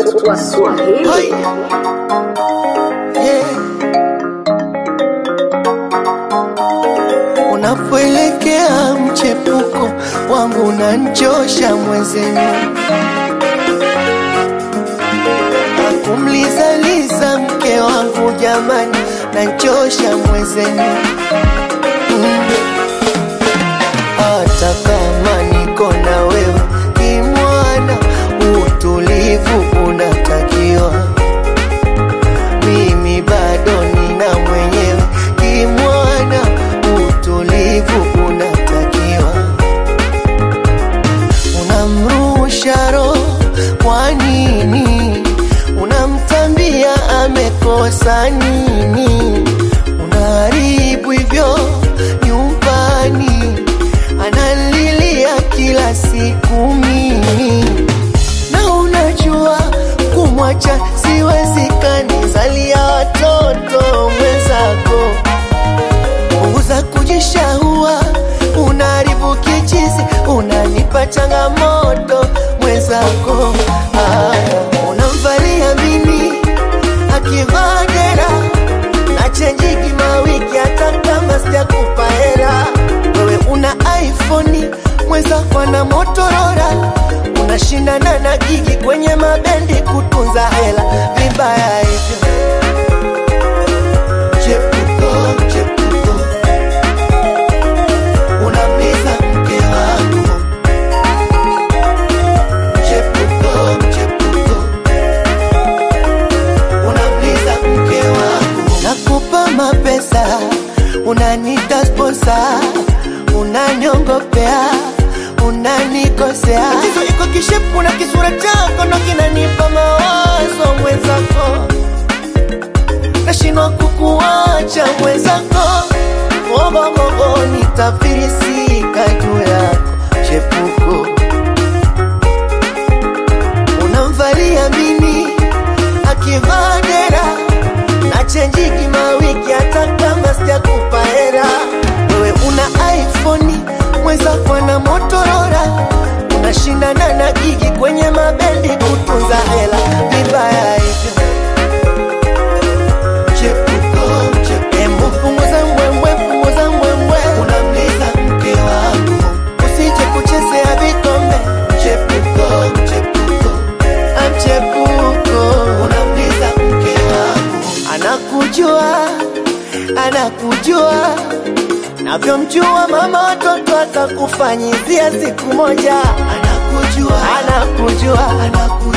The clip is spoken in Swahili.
Swahili. Hai. Yeah. Unapoelekea mchepuko wangu unanchosha mwezenu, akumlizaliza mke wangu jamani, nanchosha mwezenu mm. Hata kama niko na wewe kimwana, utulivu unatakiwa. Mimi bado nina mwenyewe kimwana, utulivu unatakiwa. Unamrusha roho kwa nini? Unamtambia amekosa nini? Unaharibu hivyo nyumbani, analilia kila siku mimi na unajua kumwacha siwezekani, zalia watoto mwenzako, punguza kujishahua, unaharibu kichizi, unanipa changamoto mwenzako. Aya, unamvalia mini akivaa dera na chenjiki mawiki, hata kama sijakupa hera. Wewe una iPhone, mwenzako ana Motorola, unashindana na gigi kwenye mabendi kutunza hela, vibaya hivyo. Chepuko, chepuko, unamliza mke wangu. Chepuko, chepuko, unamliza mke wangu. Nakupa mapesa, unanita sponsa, unaniongopea, unanikosea. Tatizo iko kishepu na kisura chako ndo kinanipa mawazo mwenzako, nashindwa kukuacha mwenzako, ogogogo nitafirisika juu yako chepuko unamvalia mini akivaa dera na chenjiki mawiki, hata kama sijakupa hera. Wewe una iPhone, mwenzako na Motorola, unashindana na gigi kwenye mabendi kutunza hela, vibaya hivyo. Chepuko, chepuko. Embu punguza mbwembwe, punguza mbwembwe, unamliza mke wangu, usije kuchezea vikombe. Chepuko, chepuko, amchepuko, unamliza mke wangu, anakujua, anakujua navyomjua mama watoto atakufanyizia siku moja, anakujua, anakujua, anakujua